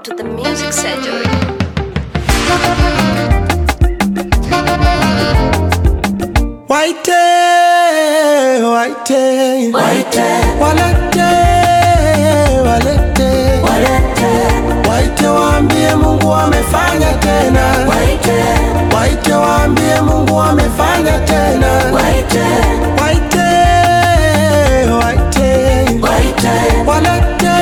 to the music surgery. Waite, waite, Waite, walete, walete, walete, waite waambie Mungu amefanya tena, waite, waite waambie Mungu amefanya tena, waite, waite, waite, waite, walete,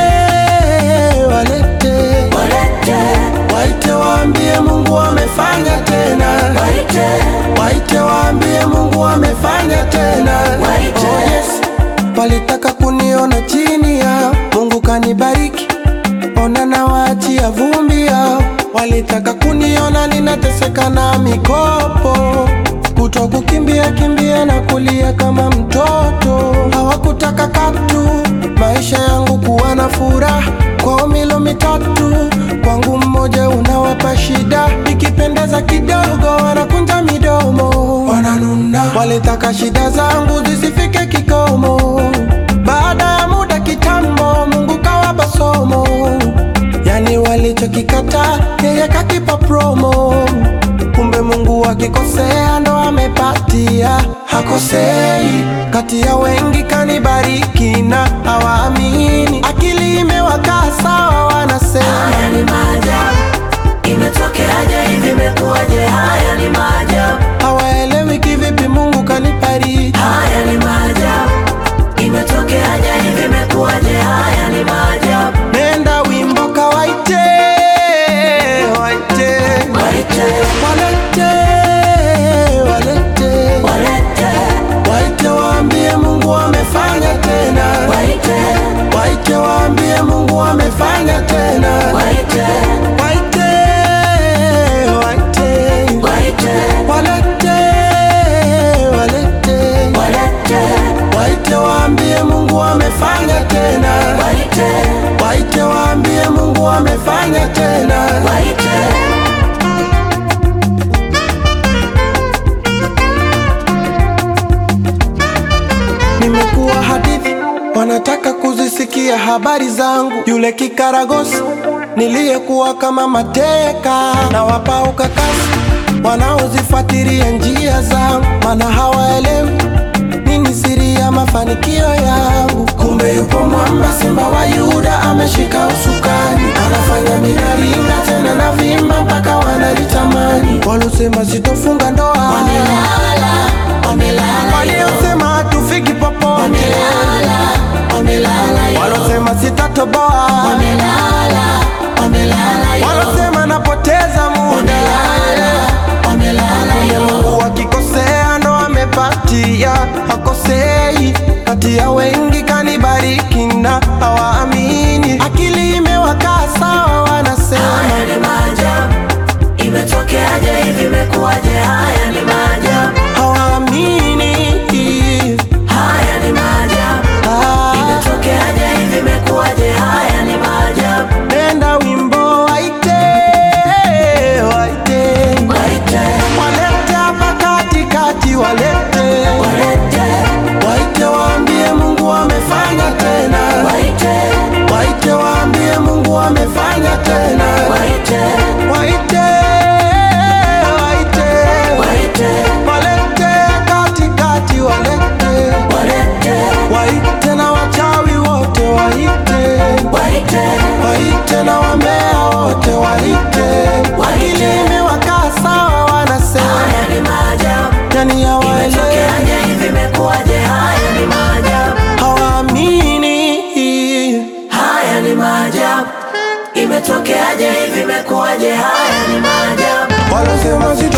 walete, walete, waite waambie Mungu amefanya tena, waite, waite waambie Mungu amefanya tena, Waite. Oh, yes. Walitaka kuniona chini yao, Mungu kanibariki, ona na waachia vumbi yao. Walitaka kuniona ninateseka na mikopo, kutwa kukimbia kimbia na kulia kama mtoto. Hawakutaka katu maisha yangu kuwa na furaha, kwao milo mitatu, kwangu mmoja unawapa shida. Ikipendeza kidogo wanakunja midomo, wananuna. Walitaka shida zangu zisifike kikomo, baada ya muda kitambo, Mungu kawapa somo. Yani walichokikata yeye kakipa promo. Kumbe Mungu akikosea ndo amepatia, hakosei. Kati ya wengi kanibariki na hawaamini, akili imewakaa sawa, wanasema haya ni maajabu. Imetokeaje hivi, imekuwaje? Haya ni maajabu, hawaelewi kivipi Mungu kanibariki. haya ni maajabu. Imetokeaje hivi, imekuwaje? Haya ni maajabu, Nenda wimbo kawaite, waite, waite, walete, walete, walete, waite waambie Mungu amefanya tena, waite, waite waambie Mungu amefanya tena, waite, waite, waite, waite, walete, walete, walete, waite waambie Mungu amefanya tena, waite, waite waambie Mungu amefanya tena. waite. Nimekuwa hadithi, wanataka kuzisikia habari zangu. Yule kikaragosi niliyekuwa kama mateka, na wapa ukakasi wanaozifuatilia njia zangu, maana hawaelewi nini siri ya mafanikio yangu. Kumbe yupo mwamba, simba wa Yuda ameshika usukani, anafanya minaringa tena na vimba mpaka wanalitamani. Walosema sitofunga ndoa Wamelala, wamelala, waliosema hatufiki popote, wamelala, wamelala, yo. walosema sitatoboa, wamelala, wamelala, yo. walosema napoteza muda. wamelala, wamelala, yo. Mungu akikosea ndo amepatia, hakosei. Kati ya wengi kanibariki na hawaamini, akili imewakaa sawa, wanasema Haya ni maajabu, imetokeaje hivi, imekuwaje? Haya ni maajabu, hawaamini. haya ni maajabu, Ah, imetokeaje hivi, imekuwaje? Haya ni maajabu, nenda wimbo waite, waite, waite, walete hapa katikati, walete walete, Waite waambie Mungu amefanya tena, waite, waite waambie Mungu amefanya tena, waite, waite, waite, waite, walete katikati, walete, walete, waite na wachawi wote, waite, waite, waite na wambea wote, waite, Waite. akili imewakaa sawa, wanasema haya ni maajabu, yani hawaelewi, imetokeaje hivi, imekuwaje? Haya ni maajabu, hawaamini. haya ni maajabu, imetokeaje hivi, imekuwaje? Haya ni maajabu. Wanasema